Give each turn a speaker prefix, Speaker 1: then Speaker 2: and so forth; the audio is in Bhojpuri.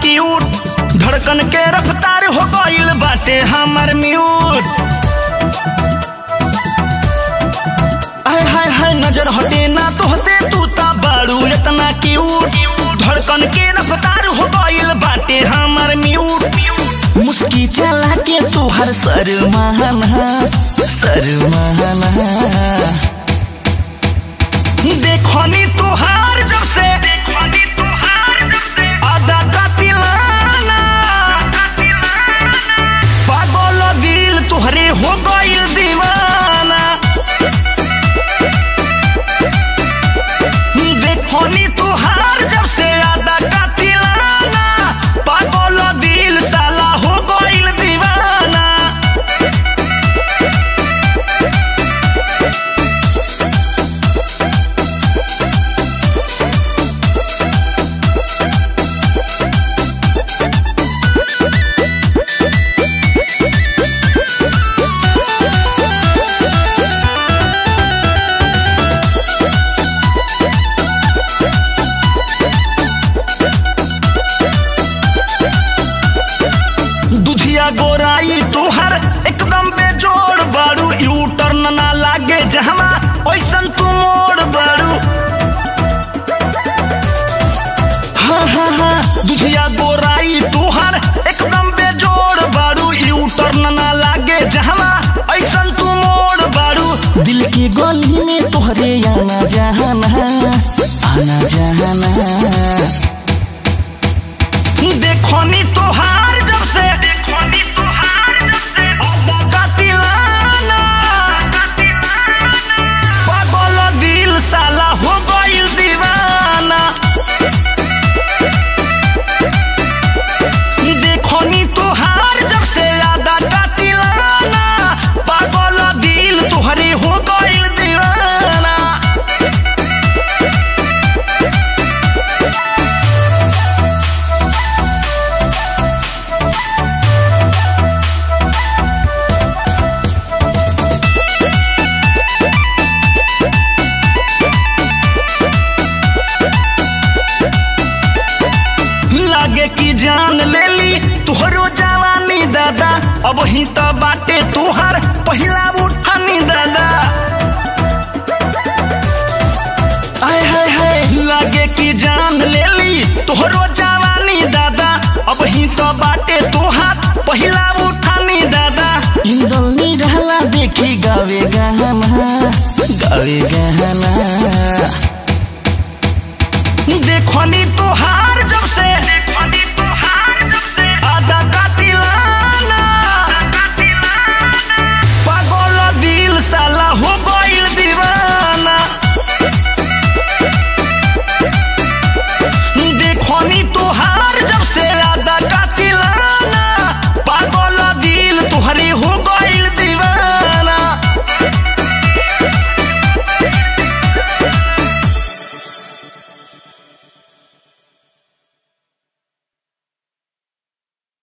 Speaker 1: क्यूट धड़कन के रफ्तार हो गईल बाटे हमर म्यूट आय हाय हाय नजर हटे ना तोहसे तू ता बाड़ू इतना क्यूट धड़कन के रफ्तार हो गईल बाटे हमर म्यूट मुस्की चला के तू हर शर्माना शर्माना देखनी तुहार जब से देखनी तुहार जब से आदा का तिलाना पागल दिल तुहरे हो गइल दीवाना देखनी तुहार जब से आदा का तिलाना पागल दिल साला हो गइल दीवाना दुधिया गोराई तुहर एकदम बेजोड़ बाड़ू यू टर्न ना लागे जहमा ओइसन तू मोड़ बाड़ू हाँ हाँ हाँ दुधिया गोराई तुहर एकदम बेजोड़ बाड़ू यू टर्न ना लागे जहमा ऐसन तू मोड़ बाड़ू दिल की गली में तोहरे आना जहाना आना जहाना देखनी तोहार जब से देखनी तोहार जब से अब्बा का तिलाना पागल दिल साला हो गइल दीवाना देखनी तोहार जब से आदा का तिलाना पागल दिल तुहरे हो गइल दीवाना लागे की जान ले ली तुहरो जवानी दादा अब ही तो बाटे तुहार पहिला उठानी दादा आय हाय हाय लागे की जान ले ली तुहरो जवानी दादा अब ही तो बाटे तुहार पहिला उठानी दादा इंदल नी रहला देखी गावे गाना गावे गाना देखनी तोहार जब से